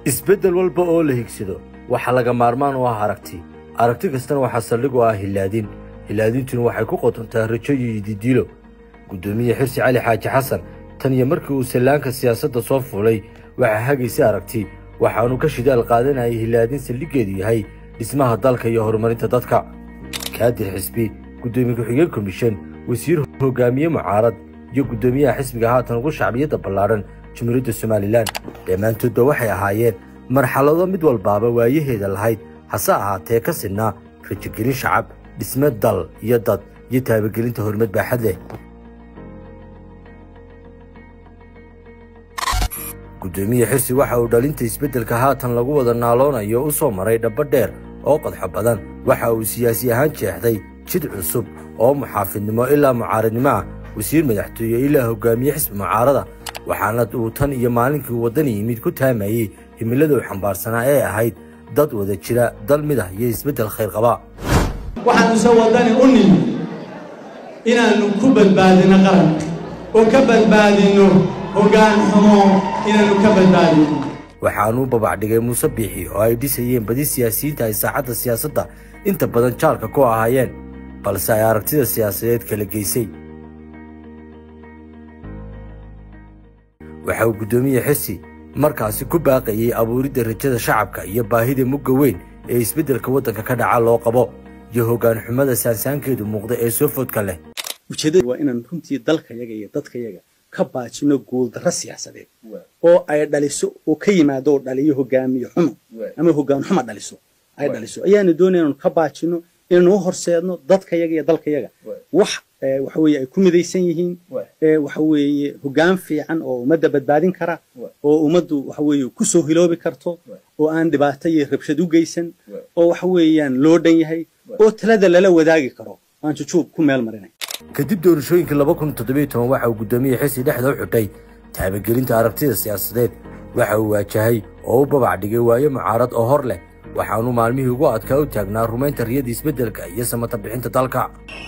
isbeddel walba oo la higsado waxaa laga maarmaan u ah aragti aragti kastana waxaa saldhig u ah hilaadin hilaadintuna waxay ku qotontaa rajo iyo yididiilo guddoomiye xirsi cali xaaji xasan tan iyo markii uu sallaanka siyaasadda soo fuulay waxaa hagaysay aragti waxaanu ka shidaal qaadanayay hilaadin saldhiggeedu yahay dhismaha dalka iyo horumarinta dadka kaadir xisbi guddoomiye ku-xigeen komishan wasiir hogaamiye mucaarad iyo guddoomiyaha xisbiga haatan ugu shacbiyadda ballaadhan jumhuuriyadda somalilan dhammaantoodba waxay ahaayeen marxalado mid walbaaba waayaheeda lahayd hase ahaatee ka sidnaa rajogelin shacab dhisme dal iyo dad iyo taabagelinta horumad baaxad leh guddoomiye xirsi waxa uu dhalinta isbeddelka haatan lagu wada naaloonayo u soo maray dhabba dheer oo qodxo badan waxa uu siyaasi ahaan jeexday jid cusub oo muxaafidnimo ilaa mucaaradnimo ah wasiir madaxtooye ilaa hogaamiye xisbi mucaarada waxaana uu tan iyo maalinkii uu waddani yimid ku taamayey himiladuu xambaarsanaa ee ahayd dad wada jira dal mid ah iyo isbeddel khayr qaba waxaanu se waddani u nimi inaannu ku badbaadino qaranka oo ka badbaadinno hoggaan xumo inaannu ka badbaadinno waxaanuu babacdhigay muuse biixi oo ay dhisayeen badi siyaasiyiinta ay saacadda siyaasadda inta badan jaalka ku ahaayeen balse ay aragtida siyaasadeed kala geysay waxa uu guddoomiye xirsi markaasi ku baaqayey abuuridda rajada shacabka iyo baahida mugga weyn ee isbeddelka waddanka ka dhaca loo qabo iyo hoggaan xumada saansaankeedu muuqda ee soo foodka leh ujeeddadu waa inaan runtii dalkayaga iyo dadkayaga ka baajino guuldarro siyaasadeed oo ay dhaliso oo ka yimaado oo dhaliyo hogaamiye xumo ama hoggaan xuma dhaliso ay dhaliso ayaanu doonaya inaanu ka baajino inaanu u horseedno dadkayaga iyo dalkayaga wax waxa weeye ay ku midaysan yihiin waxa weeye hoggaan fiican oo ummadda badbaadin kara oo ummaddu waxa weeye ku soo hiloobi karto oo aan dhibaato iyo rabshad u geysan oo waxa weeyaan loo dhan yahay oo talada lala wadaagi karo aan jujuub ku meel marinay kadib doorashooyinkii laba kun toddobiyo toban waxa uu guddoomiye xirsi dhexda u xidhay taabagelinta aragtida siyaasadeed waxa uu waajahay oo u babac dhigay waayo mucaarad oo hor leh waxaanu maalmihii ugu adkaa u taagnaa rumaynta riyada isbeddelka iyo samata bixinta dalka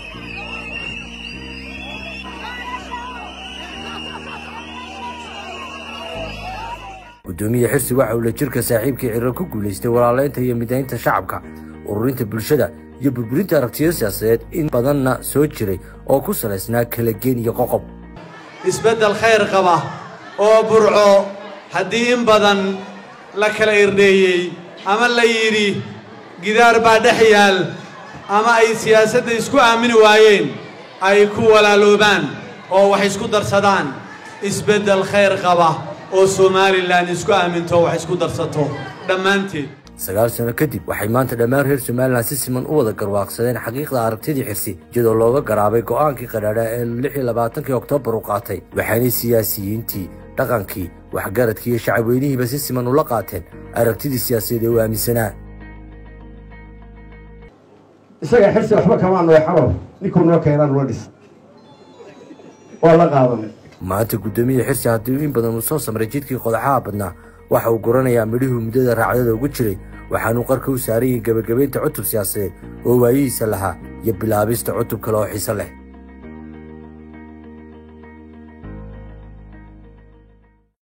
guddoomiye xirsi waxa uu la jirka saaxiibkii cirar ku guulaystay walaalaynta iyo midaynta shacabka ururinta bulshada iyo burburinta aragtiyada siyaasadeed in badanna soo jiray oo ku salaysnaa kala geen iyo qoqob isbeddel khayr qaba oo burco haddii in badan la kala irdheeyey ama la yidhi gidaar baa dhex yaal ama ay siyaasadda isku aamini waayeen ay ku walaaloobaan oo wax isku darsadaan isbeddel khayr qaba oo somalilan isku aaminto wax isku darsato dhammaanteed sagaal sano kadib waxay maanta dhammaan reer somalilan si siman u wada garwaaqsadeen xaqiiqda aragtidii xirsi iyadoo looga garaabay go'aankii qadhaadha ee lix iyo labaatankii oktoobar u qaatay waxaanay siyaasiyiintii dhaqankii waxgaradkii iyo shacabweynihiiba si siman ula qaateen aragtidii siyaasadeed ee u aaminsanaa isaga xirsi waxba kamaa nooy xabar ninkuu noo keenaa nula dhis waa la qaadanay maanta guddoomiye xirsi haddii in badan uu soo samray jidkii qodaxaha badnaa waxa uu goranayaa midhihuu muddada raacdada ugu jiray waxaanuu qarka u saarayay gebagabaynta cutub siyaasadeed oo waayihiisa lahaa iyo bilaabista cutub kale oo xiise leh